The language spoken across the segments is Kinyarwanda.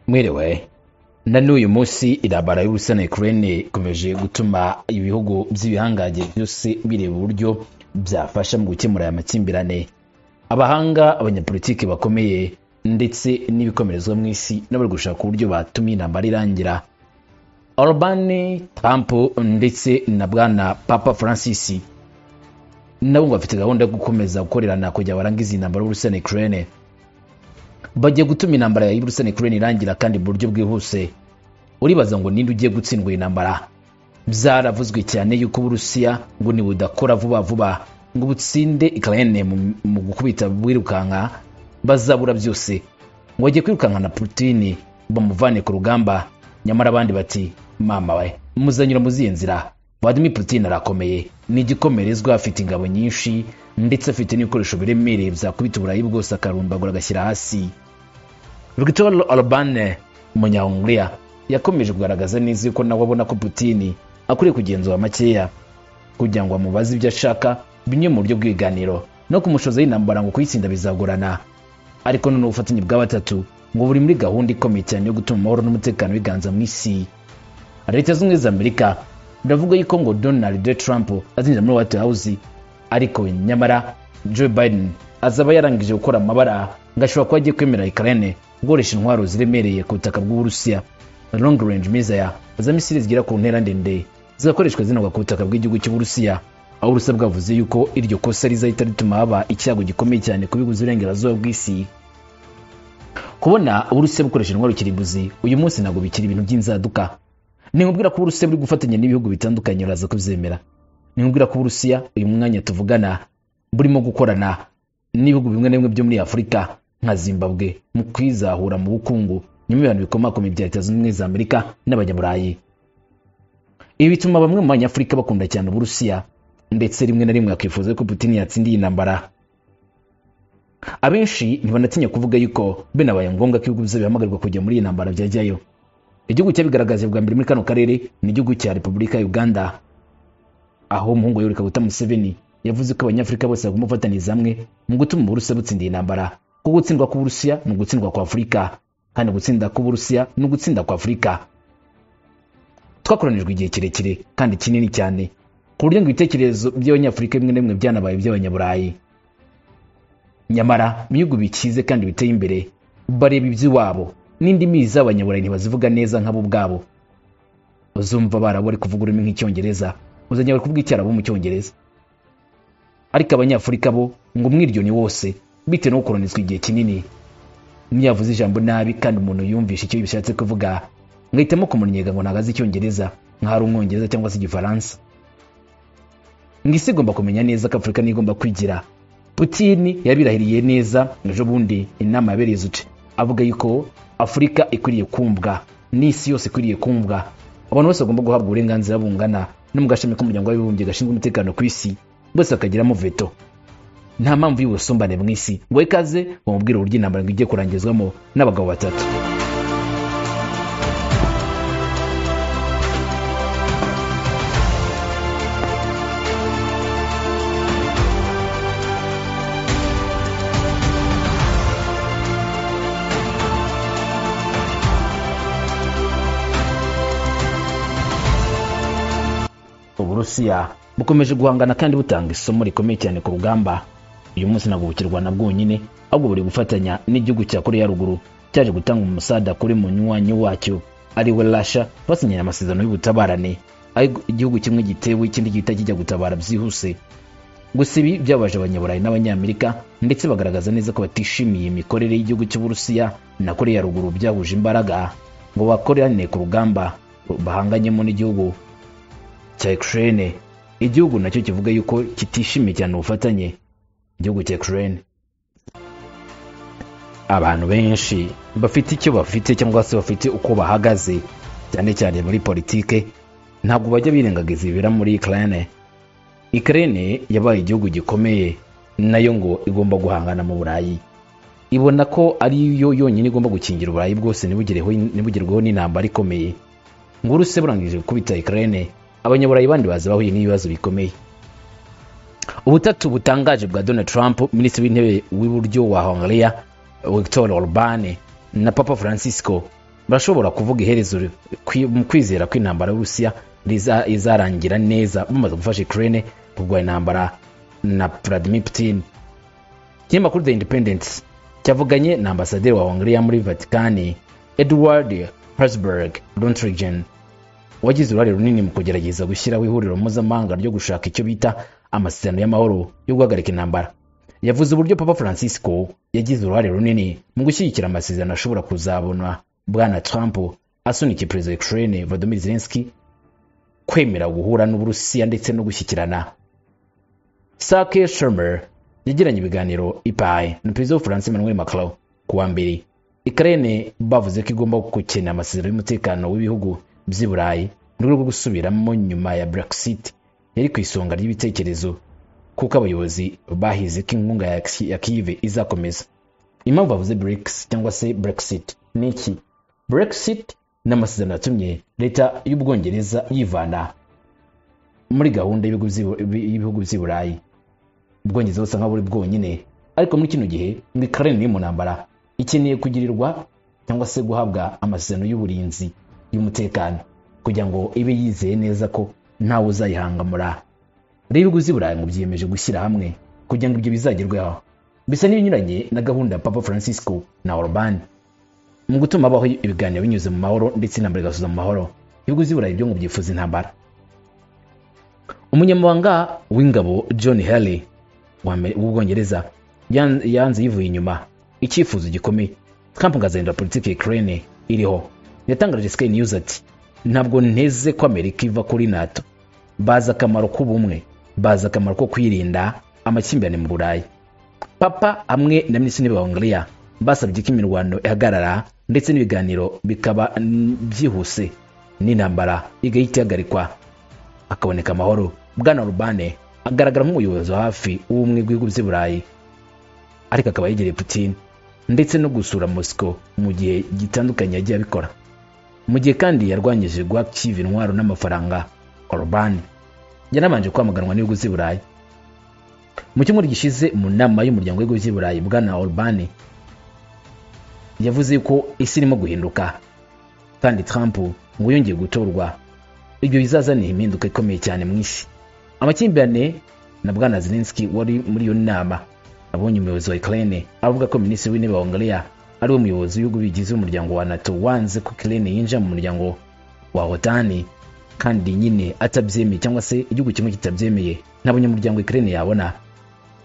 mwiriwe na n'uyu munsi intambara y'urusi na ukraine ikomeje gutuma ibihugu by'ibihangange byose bireba uburyo byafasha mu gukemura aya makimbirane abahanga abanyapolitiki bakomeye ndetse n'ibikomerezwa mu isi n'abari gushaka uburyo batuma iyi ntambara irangira Orbán Trump ndetse na bwana Papa Francis nabo ngo bafite gahunda yo gukomeza gukorerana kugira barangize intambara y'Uburusiya na Ukraine bagiye gutuma intambara y'Uburusiya na Ukraine irangira kandi mu buryo bwihuse uribaza ngo ninde ugiye gutsindwa iyi ntambara byaravuzwe cyane yuko Uburusiya ngo nibudakora vuba vuba ngo butsinde Ukraine mu gukubita bwirukanka bazabura byose ngo bagiye kwirukanka na Putin bamuvane ku rugamba nyamara abandi bati mama we muzanyura mu zihe nzira vladimir putin arakomeye ni igikomerezwa afite ingabo nyinshi ndetse afite n'ibikoresho biremereye byakubita uburayi bwose akarumbagura agashyira hasi victor orbane umunyahunguriya yakomeje kugaragaza neza yuko nawe abona ko putin akwiriye kugenzura makeya kugira ngo amubaze ibyo ashaka bimwe mu buryo bw'ibiganiro no kumushoza y'intambara ngo kuyitsinda bizagorana ariko none ubufatanye bwa batatu ngo buri muri gahunda ikomeye cyane yo gutuma amahoro n'umutekano biganza mu isi leta zunze ubumwe za amerika biravuga yuko ngo donald trump azinjira muri white house ariko nyamara joe biden azaba yarangije gukora amabara ngo ashobora kuba agiye kwemera ikarene gukoresha intwaro ziremereye ku butaka bw'uburusiya long range mizaya za misiri zigera ku ntera ndende zigakoreshwa zinagwa ku butaka bw'igihugu cy'uburusiya aho uburusiya bwavuze yuko iryo kosa rizahita rituma haba icyago gikomeye cyane ku bihugu by'iburengerazuba bw'isi kubona uburusiya bukoresha intwaro kirimbuzi uyu munsi ntabwo bikiri ibintu by'inzaduka nkubwira ko uburusiya buri gufatanya n'ibihugu bitandukanye uraza kubyemera nkubwira ko uburusiya uyu mwanya tuvugana burimo gukorana n'ibihugu bimwe na bimwe byo muri afurika nka zimbabwe mu kwizahura mu bukungu nyuma y'ibintu bikomakomeye bya leta zunze ubumwe za amerika n'abanyaburayi ibi bituma bamwe mu banyafurika bakunda cyane uburusiya ndetse rimwe na rimwe akifuza ko putin yatsinda iyi ntambara abenshi ntibanatinya kuvuga yuko binabaye ngombwa ko ibihugu bihamagarwa kujya muri iyi ntambara byajyayo igihugu cyabigaragaje bwa mbere muri kano karere ni igihugu cya repubulika ya uganda aho umuhungu wa yorika wita museveni yavuze ko abanyafurika bose bagomba gufatanyiriza hamwe mu gutuma uburusiya butsinda iyi ntambara ko gutsindwa k'uburusiya ni ugutsindwa kwa afurika kandi gutsinda k'uburusiya ni ugutsinda kwa afurika twakoranijwe igihe kirekire kandi kinini cyane ku buryo ngo ibitekerezo by'abanyafurika bimwe na bimwe byanabaye iby'abanyaburayi nyamara ibihugu bikize kandi biteye imbere bareba iby'iwabo n'indimi z'abanyaburayi ntibazivuga neza nk'abo ubwabo uzumva abarabu bari kuvuga ururimi nk'icyongereza uzajya bari kuvuga icyarabu mu cyongereza ariko abanyafurika bo ngo umwiryoni wose bitewe no gukoronizwa igihe kinini ntiyavuze ijambo nabi kandi umuntu yumvishe icyo bishatse kuvuga ngahitamo kumunyega ngo ntago azi icyongereza nk'aho ari umwongereza cyangwa se igifaransa ngo isi igomba kumenya neza ko afurika niyo igomba kwigira putin yabirahiriye neza ejo bundi inama yabereye izuce avuga yuko afurika ikwiriye kumvwa n'isi yose ikwiriye kumvwa abantu bose bagomba guhabwa uburenganzira bungana no mu gashami k'umuryango w'abibumbye gashinzwe umutekano ku isi bose bakagiramo veto nta mpamvu y'ubusumbane mu isi ngo ikaze bamubwire uburyo intambara ngo ijye kurangizwamo n'abagabo batatu uburusiya bukomeje guhangana kandi butanga isomo rikomeye cyane ku rugamba uyu munsi ntabwo bukirwa na bwonyine ahubwo buri gufatanya n'igihugu cya koreya ruguru cyaje gutanga umusada kuri munywanyi wacyo ari we rasha basinyanye amasezerano y'ubutabarane aho igihugu kimwe gitewe ikindi gihita kijya gutabara byihuse gusa ibi byabaje abanyaburayi n'abanyamerika ndetse bagaragaza neza ko batishimiye imikorere y'igihugu cy'uburusiya na koreya ruguru byahuje imbaraga ngo bakorerane ku rugamba bahanganyemo n'igihugu cya Ukraine igihugu nacyo kivuga yuko kitishimiye cyane ubufatanye igihugu cya Ukraine abantu benshi bafite icyo bafite cyangwa se bafite uko bahagaze cyane cyane muri politike ntabwo bajya birengagiza ibibera muri Ukraine Ukraine yabaye igihugu gikomeye nayo ngo igomba guhangana mu Burayi ibona ko ari yo yonyine igomba gukingira Uburayi bwose ntibugerweho n'intambara ikomeye ngo uruse burangije gukubita Ukraine abanyaburayi bandi baza bahuye n'ibibazo bikomeye ubutatu butangaje bwa donald trump minisitiri w'intebe w'iburyo wa hongria victor orbane na papa francisco barashobora kuvuga iherezo ri- kwi- mu kwizera ko intambara y'uburusiya riza- izarangira neza bamaze gufasha ukraine kurwanya intambara na vladimir putin ikinyamakuru the independence cyavuganye na ambasaderi wa hongiriya muri vatikani edward hasberg lontrigen wagize uruhare runini mu kugerageza gushyiraho ihuriro mpuzamahanga ryo gushaka icyo bita amasezerano y'amahoro yo guhagarika intambara yavuze uburyo papa francisco yagize uruhare runini mu gushyigikira amasezerano ashobora kuzabona bwana trump asunikije perezida wa ukraine vladimir zelensky kwemera guhura n'uburusiya ndetse no gushyikirana sake shermer yagiranye ibiganiro ipaye na perezida w'ubufaransa emmanuel macron ku wa mbere ikarene bavuze ko igomba gukena amasezerano y'umutekano w'ibihugu by'i burayi mu rwego rwo gusubiramo nyuma ya brexit yari ku isonga ry'ibitekerezo kuko abayobozi bahize ko inkunga ya Ki- ya kive izakomeza impamvu bavuze brics cyangwa se brexit ni iki brexit ni amasezerano yatumye leta y'ubwongereza yivana muri gahunda y'ibihugu by'i- y'ibihugu by'i burayi ubwongereza busa nkaho buri bwonyine ariko muri kino gihe muri karere iri mu ntambara ikeneye kugirirwa cyangwa se guhabwa amasezerano y'uburinzi y'umutekano kugira ngo ibe yizeye neza ko ntawe uzayihangamura rero ibihugu by'i burayi ngo byiyemeje gushyira hamwe kugira ngo ibyo bizagerweho bisa n'ibinyuranye na gahunda ya papa francisco na orban mu gutuma habaho ibiganiro binyuze mu mahoro ndetse intambara igasoza mu mahoro ibihugu by'i burayi byo ngo byifuza intambara umunyamabanga w'ingabo john haley w'Ame- w'ubwongereza yan- yanze yivuye inyuma icyifuzo gikomeye trump ngo azahindura politiki ya ukraine iriho yatangarije sky news ati ntabwo nteze ko amerika iva kuri nato bazi akamaro k'ubumwe bazi akamaro ko kwirinda amakimbirane mu burayi papa hamwe na minisitiri w'intebe wa hongiriya basabye ko imirwano ihagarara ndetse n'ibiganiro bikaba mm, byihuse n'intambara igahita ihagarikwa hakaboneka amahoro bwana rubane agaragara nk'umuyobozi wa hafi w'ubumwe bw'ibihugu by'i burayi ariko akaba yegereye putin ndetse no gusura mosco mu gihe gitandukanye yagiye abikora mu gihe kandi yarwanyije guha kiva intwaro n'amafaranga orban yanabanje kwamaganwa n'ibihugu by'i burayi mu cyumweru gishize mu nama y'umuryango w'ibihugu by'i burayi bwana orban yavuze ko isi irimo guhinduka kandi trump ngo yongeye gutorwa ibyo bizazanira impinduka ikomeye cyane mu isi amakimbirane na bwana zelenski wari muri iyo nama abonye umuyobozi wa ukraine avuga ko minisitiri w'intebe wa hongiriya ari we muyobozi w'ibihugu bigize umuryango wa nato wanze ko ukraine yinjira mu muryango wa otani kandi nyine atabyemeye cyangwa se igihugu kimwe kitabyemeye nta banyamuryango ukraine yabona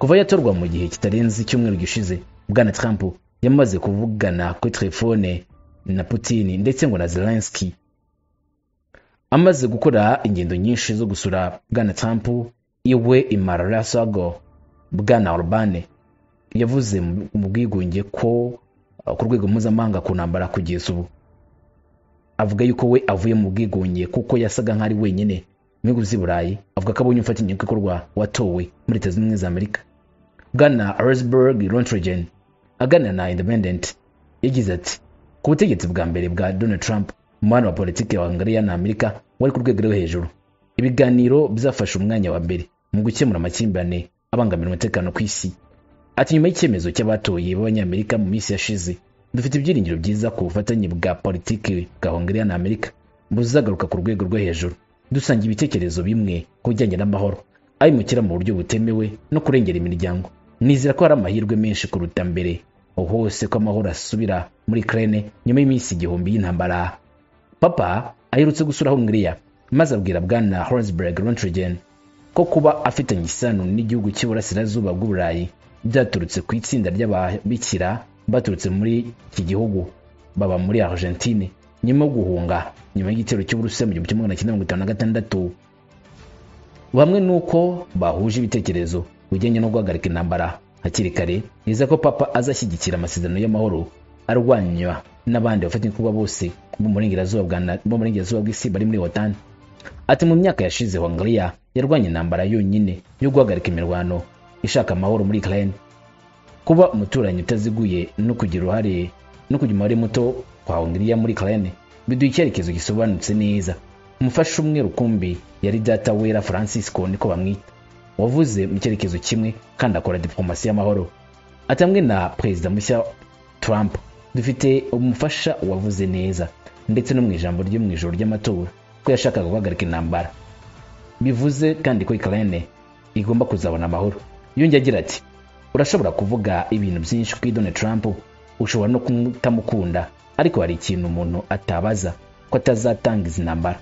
kuva yatorwa mu gihe kitarenze icyumweru gishize bwana trump yamaze kuvugana kuri telefone na putin ndetse ngo na zelensky amaze gukora ingendo nyinshi zo gusura bwana trump iwe imararasago bwana orbane yavuze mu- mu bwigunge ko uh, ku rwego mpuzamahanga ku ntambara kugeza ubu avuga yuko we avuye mu bwigunge kuko yasaga nk'ari wenyine mu bihugu by'i burayi avuga ko abonye umufatanyabikorwa watowe muri leta zunze ubumwe za amerika bwana arsberg lontrigen aganira na independent yagize ati ku butegetsi bwa mbere bwa donald trump umubano wa politiki wa hongiriya na amerika wari ku rwego rwo hejuru ibiganiro byafashe umwanya wa mbere mu gukemura amakimbirane abangamira umutekano ku isi ati nyuma y'icyemezo cy'abatoye b'abanyamerika mu minsi yashize dufite ibyiringiro byiza ku bufatanye bwa politiki bwa hongiriya na amerika buzagaruka ku rwego rwo hejuru dusangiye ibitekerezo bimwe ku bijyanye n'amahoro abimukira mu buryo butemewe no kurengera imiryango nizera ko hari amahirwe menshi kuruta mbere aho hose ko amahoro asubira muri ukraine nyuma y'iminsi igihumbi y'intambara papa aherutse gusura hongiriya maze abwira bwana horsberg lontrigen ko kuba afitanye isano n'igihugu cy'iburasirazuba bw'uburayi byaturutse ku itsinda ry'ababikira baturutse muri iki gihugu baba muri argentine nyuma yo guhunga nyuma y'igitero cy'uburusiya mu gihumbi kimwe magana cyenda mirongo itanu na gatandatu bamwe nuko bahuje ibitekerezo ku bijyanye no guhagarika intambara hakiri kare yizeza ko papa azashyigikira amasezerano y'amahoro arwanywa n'abandi bafatanyabikorwa bose bo mu burengerazuba bwa na- bo mu burengerazuba bw'isi bari muri otani ati mu myaka yashize hongiriya yarwanya intambara yonyine yo guhagarika imirwano ishaka amahoro muri ukraine kuba umuturanyi utaziguye no kugira uruhare no kugira umubare muto kwa hongiriya muri ukraine biduha icyerekezo gisobanutse neza umufasha umwe rukumbi yari data wera francisco niko bamwita wavuze mu cyerekezo kimwe kandi akora diplomasi y'amahoro atamwe na perezida mushya trump dufite umufasha wavuze neza ndetse no mu ijambo ryo mu ijoro ry'amatora ko yashakaga guhagarika intambara bivuze kandi ko ikirere igomba kuzabona amahoro yongeye agira ati urashobora kuvuga ibintu byinshi kuri Donald Trump ushobora no kutamukunda ariko hari ikintu umuntu atabaza ko atazatanga izi ntambara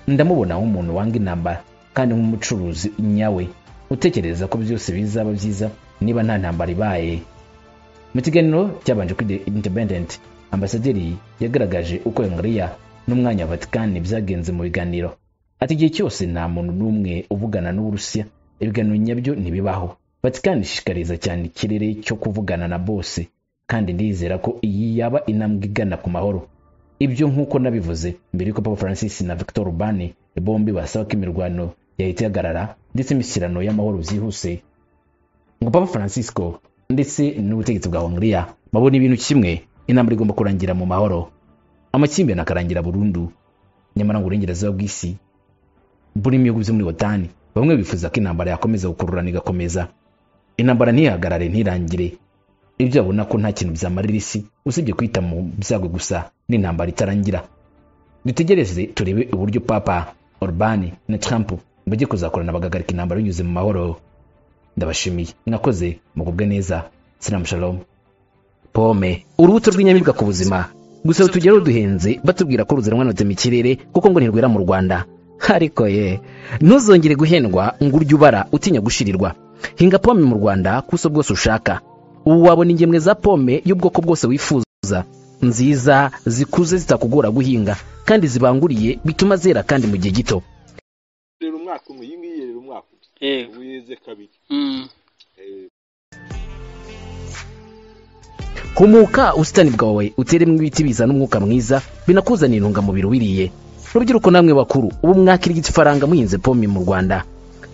ndamubona nk'umuntu wanga intambara kandi nk'umucuruzi nyawe utekereza ko byose bizaba byiza niba nta ntambara ibaye mu kiganiro cyabanje kuri The Independent ambasaderi yagaragaje uko Hongiriya n'umwanya wa Vatican byagenze mu biganiro ati igihe cyose nta muntu n'umwe uvugana n'Uburusiya ibiganiro nyabyo ntibibaho Vatican ishishikariza cyane ikirere cyo kuvugana na bose kandi ndizera ko iyi yaba intambwe igana ku mahoro ibyo nk'uko nabivuze mbere y'uko Papa Francis na Victor Urban bombi basaba ko imirwano yahita ihagarara ndetse imishyirano y'amahoro byihuse ngo Papa Francisco ndetse n'ubutegetsi bwa Hongiriya babona ibintu kimwe intambara igomba kurangira mu mahoro amakimbirane akarangira burundu nyamara ngo uburengerazuba bw'isi buri mu bihugu byo muri Otani bamwe bifuza ko intambara yakomeza gukururana igakomeza intambara ntihagarare ntirangire ibyo babona ko nta kintu byamarira isi usibye kwita mu byago gusa n'intambara itarangira dutegereze turebe uburyo papa Orban na Trump bajye kuzakorana bagahagarika intambara binyuze mu mahoro ndabashimiye mwakoze mugubwe neza sinamu shalom pome urubuto rw'inyamibwa ku buzima gusa tugereho duhenze batubwira ko ruzanwa na mu kirere kuko ngo ntirwera mu rwanda ariko ye ntuzongere guhendwa ngo urye ubara utinya gushirirwa hinga pome mu rwanda ku buso bwose ushaka ubu wabona ingemwe za pome y'ubwoko bwose wifuza nziza zikuze zitakugora guhinga kandi zibanguriye bituma zera kandi mu gihe gito rero umwaka umwe iyi ngiyi rero umwaka umwe yego ubu yeze kabiri Mm. humuka ubusitani bwawe uteremo ibiti bizana umwuka mwiza binakuzanira intungamubiri wiriye rubyiruko namwe bakuru ubu mwakira igifaranga muhinze pome mu rwanda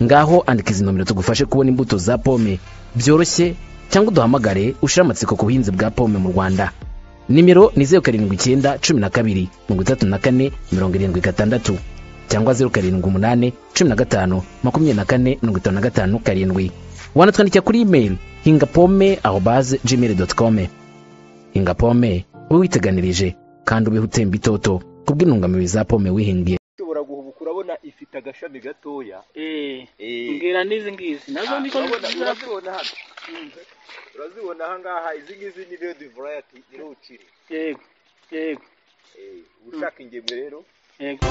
ngaho andika izi nomero tugufashe kubona imbuto za pome byoroshye cyangwa uduhamagare ushyire amatsiko ku buhinzi bwa pome mu rwanda nimero ni zeru karindwi icyenda cumi na kabiri mirongo itatu na kane mirongo irindwi gatandatu cyangwa zeru karindwi umunani cumi na gatanu makumyabiri na kane mirongo itanu na gatanu karindwi wanatwandikira kuri imeri hinga pome aho baze gmail dot com hinga pome ube witeganirije kandi ubeho utemba itoto kubw'intungamubiri za pome wihingiye ushobora guhubuka urabona ifite agashami gatoya Eh. Eh, mbwira n'izi ngizi nazo niko urabona nziza urazibona hano urazibona aha ngaha izi ngizi ni redi varayati nirucire yego yego ushaka ingemwe rero yego